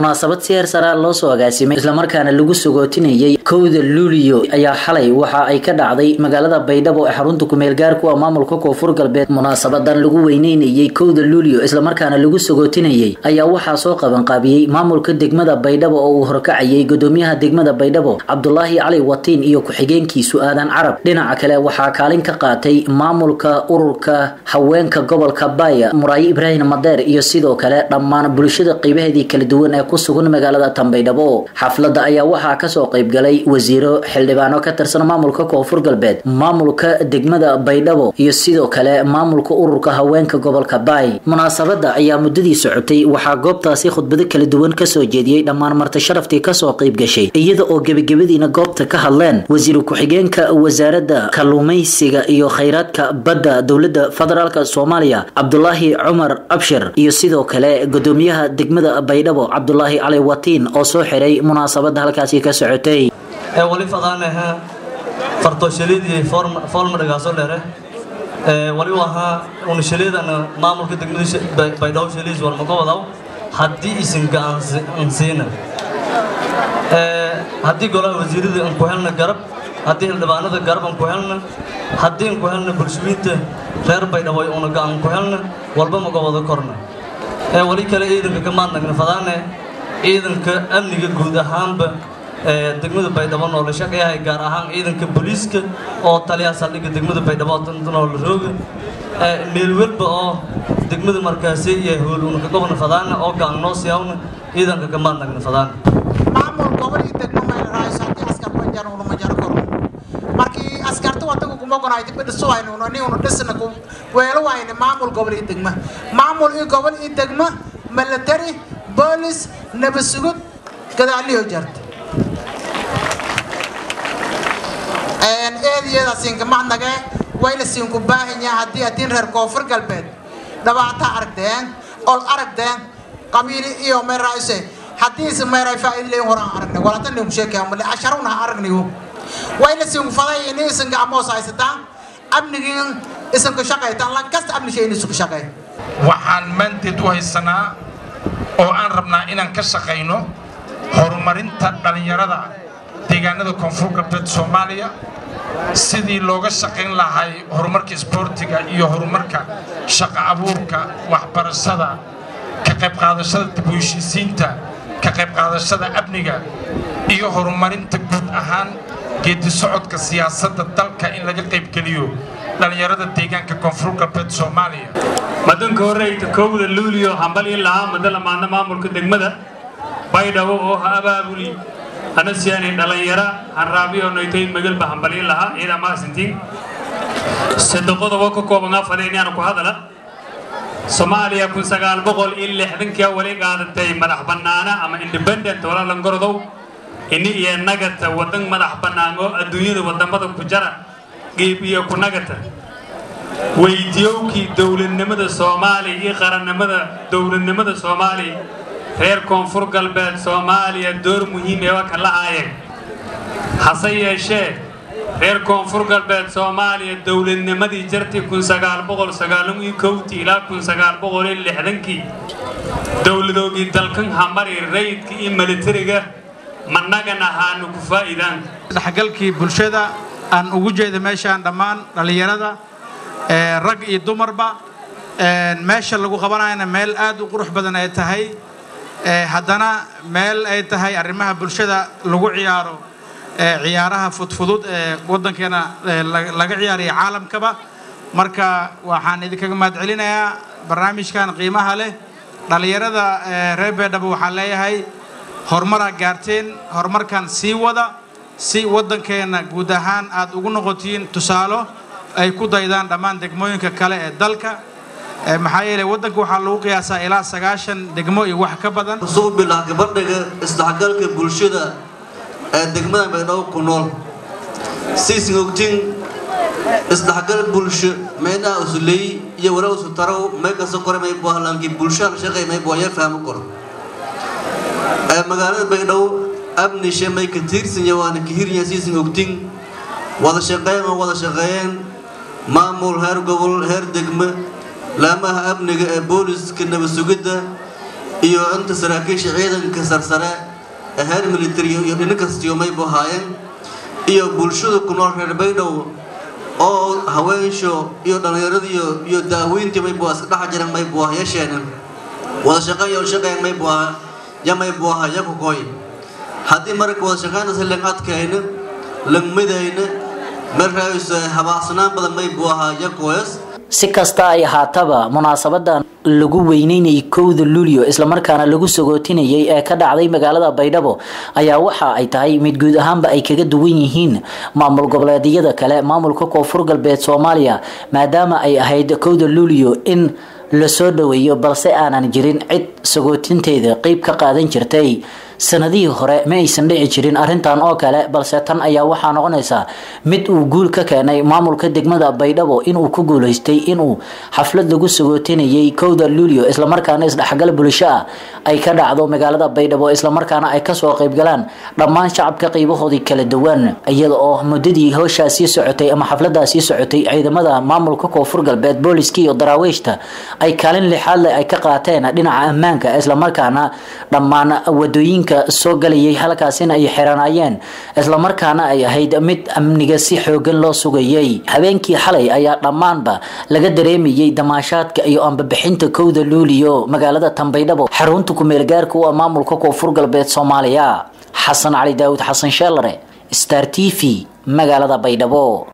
munaasabad si heer sara loo soo agaasimay islamarkaana lagu sagootinayay kowda luuliyo ayaa xalay waxa ay ka dhacday magaalada baydhabo ee xarunta kumeel gaarku ah maamulka koonfur galbeed munaasabadan lagu weyneynayay kowda luuliyo islamarkaana lagu sagootinayay ayaa waxaa soo qabanqaabiyey maamulka degmada baydhabo oo uu horkacayay gudoomiyaha degmada baydhabo cabdulaahi cali watiin iyo ku-xigeenkiisu aadan carab dhinaca kale waxaa kaalin ka qaatay maamulka ururka haweenka gobolka baaya muraayo ibraahim madeer iyo sidoo kale dhammaan bulshada qeybaheedii kala duwan ee ku sugan magaalada tanbaydhabo xafladda ayaa waxaa kasoo qaybgalay wasiiro xildhibaano ka tirsan maamulka koonfur galbeed maamulka degmada baydhabo iyo sidoo kale maamulka ururka haweenka gobolka baay munaasabada ayaa muddadii socotay waxaa goobtaasi khudbado kala duwan kasoo jeediyey dhammaan marti sharaftii kasoo qayb gashay iyada oo gebagabadiina goobta ka hadleen wasiir ku-xigeenka wasaaradda kalluumaysiga iyo khayraadka badda dowladda federaalk soomaaliya cabdulaahi cumar abshir iyo sidoo kale gudoomiyaha degmada baydhabo cabdulaahi cali watiin oo soo xiray munaasabada halkaasi ka socotay ee wali fadaanaha fartooshaliidii foolmadhagaasoo dheere ee wali ahaa unashaliidana maamulka degmada baydhabo shaliis walmaga wadaw haddii isin gacansiina haddii golaha wasiirada aan ku helna garab haddii xildhibaanada garab aan ku helna haddii aan ku helna bulshooyinta reer baydhabo una gacan ku helna walba maga wada korna ee wali kale ciidanka ka maadnagna fadaane ciidanka amniga guud ahaanba ee degmada baydhabo noo la shaqeeyahay gaar ahaan ciidanka booliiska oo taliyaha saldhigga degmada baydhabo noo la rooga meel walba oo degmada markaasi iyo hool una ka gobna fadaana oo gacan noo siyaawna ciidanka ka maadnagna fadaane maamul gobol iyo degmo mayna raayso haddii askar banjar una majaro koro markii askarta wadagu kuma gonaay dib dhiso waynu una ni una dhisna ku weelo wayne maamul gobol iyo degmo maamul iyo gobol iyo degmo military boolis nabad sugud gadaaliyo jarta eediyada siinka macnage wayna siinku baahan yahay haddii adin reer koonfur galbeed dhibaato aragdeen ol aragdeen qabiili iyo meeraayse haddii is meeray faa'iido leeyin horaan aragnay walaatan ninku sheekaya male asharuna aragniyo wayna siinku faday ini isinka amoos haysataan amnigiin isinka shaqaytaan lan kasta amni shay inisku shaqay waxaan mandate u haysanaa oo aan rabnaa inaan ka shaqayno horumarinta dhallinyarada deegaanada koonfur galbeed soomaaliya sidii looga shaqayn lahay horumarka isboortiga iyo horumarka shaqo abuurka waxbarashada ka qayb qaadashada dib u heshiisiinta ka qayb qaadashada amniga iyo horumarinta guud ahaan geedi socodka siyaasadda dalka in laga qaybgeliyo dhallinyarada deegaanka koonfur galbeed soomaaliya madanka horeyta kowda luuliyo hambalin lahaa madala maadna maamulka degmada baydhabo oo ha abaabuli anasiyaani dhallinyaro hanraabiyo noytay magalba hambalin lahaa ciidaa maasintiin saddexodobo ka kooban afadeenyaana ku hadala soomaaliya kun sagaal boqol iyo lixdankia wali qaadatay madax bannaana ama independent wala langorodow ini iyo nagata wadan madax bannaan oo adduunyada wadamada ku jara qiib iyo ku nagata weydiyowkii dowladnimada soomaaliya iyo qarannimada dowladnimada soomaaliya reer koonfur galbeed soomaaliya door muhiim ee waa ka la-aayeen hase yeeshee reer koonfur galbeed soomaaliya dowladnimadii jartii kun sagaal boqol sagaalan iyo kowtii ilaa kun sagaal boqol iyo lixdankii dowladoogii dalkan hamari rayidka iyo militariga managana haanu ku faa'iidaan dhexgalkii bulshada aan ugu jeeda meeshaan dhammaan dhallinyarada rag iyo dumarba meesha lagu qabanayana meel aad u qurux badan ay tahay haddana meel ay tahay arrimaha bulshada lagu ciyaaro ciyaaraha fudfudud ee waddankeena laga ciyaariya caalamkaba marka waxaan idinkaga mahad celinayaa barnaamijkan qiimaha leh dhallinyarada reer beedhabo waxaan leeyahay horumaraa gaarteen horumarkan sii wada si waddankeena guud ahaan aad ugu noqotiin tusaalo ay ku daydaan dhammaan degmooyinka kale ee dalka maxaa yeelay waddanka waxaa lagu qiyaasaa ilaa sagaashan degmo iyo wax ka badan soo bilah gabadhaga isdhexgalka bulshada ee degmada baydhabo ku nool siisin ogtiin isdhexgal bulsho meydhaha usuley iyo wala usu tarow may kasta kore may buahlaanki bulshada shaqay may buaya fahmo koro ee magaalada baydhabo amnishe may ka tiirsan waana ka hirya siisin ogtiin wada shaqeyn oo wada shaqeeyeen maamul heer gobol heer degme laamaha amniga ee booliska nabad sugidda iyo inta saraakiisha ciidanka sarsare ee heer military iyo dhino kastiyo maybu ahaayeen iyo bulshada ku nool reer baydhow oo haweensho iyo dhallinyaradiiyo iyo daaweyntii maybu iska dhex jiran maybu ah yeesheenan wada shaqeeyo shaqeyn maybu ah ya maybu aha yakukoy haddii marka wada shaqeyntaasi lang adkayna lang midayna markaas habaacsanaan badan maybu ahaa yakoyas si kasta ay ahaataba munaasabadan lagu weyneynayay kowda luulyo islamarkaana lagu sagootinayay ee ka dhacday magaalada baydhabo ayaa waxa ay tahay mid guud ahaanba ay kaga duwan yihiin maamul goboleedyada kale maamulka koonfur galbeed soomaaliya maadaama ay ahayd kowda luulyo in lasoo dhaweeyo balse aanan jirin cid sagootinteeda qeyb ka qaadan jirtay sanadihii hore ma aysan dhici jirin arrintan oo kale balse tan ayaa waxaa noqonaysaa mid uu guul ka keenay maamulka degmada baydhabo inuu ku guuleystay inuu xaflad lagu sagootinayay kowda luulyo islamarkaana isdhexgal bulsho ah ay ka dhacdo magaalada baydhabo islamarkaana ay kasoo qeybgalaan dhammaan shacabka qeybahoodii kala duwan iyada oo muddadii howshaasii socotay ama xafladaasii socotay ciidamada maamulka koonfur galbeed booliska iyo daraawiishta ay kaalin lixaad leh ay ka qaateen dhinaca ammaanka islamarkaana dhammaan wadooyinka soo galayay halkaasina ay xiranaayeen islamarkaana ay ahayd mid amniga si xoogan loo sugayay habeenkii xalay ayaa dhammaanba laga dareemayay damaashaadka iyo ambabixinta kowda luuliyo magaalada tanbaydhabo xarunta kumeelgaarka u ah maamulka koonfur galbeed soomaaliya xasan cali daawud xasan sheelare star t v magaalada baydhabo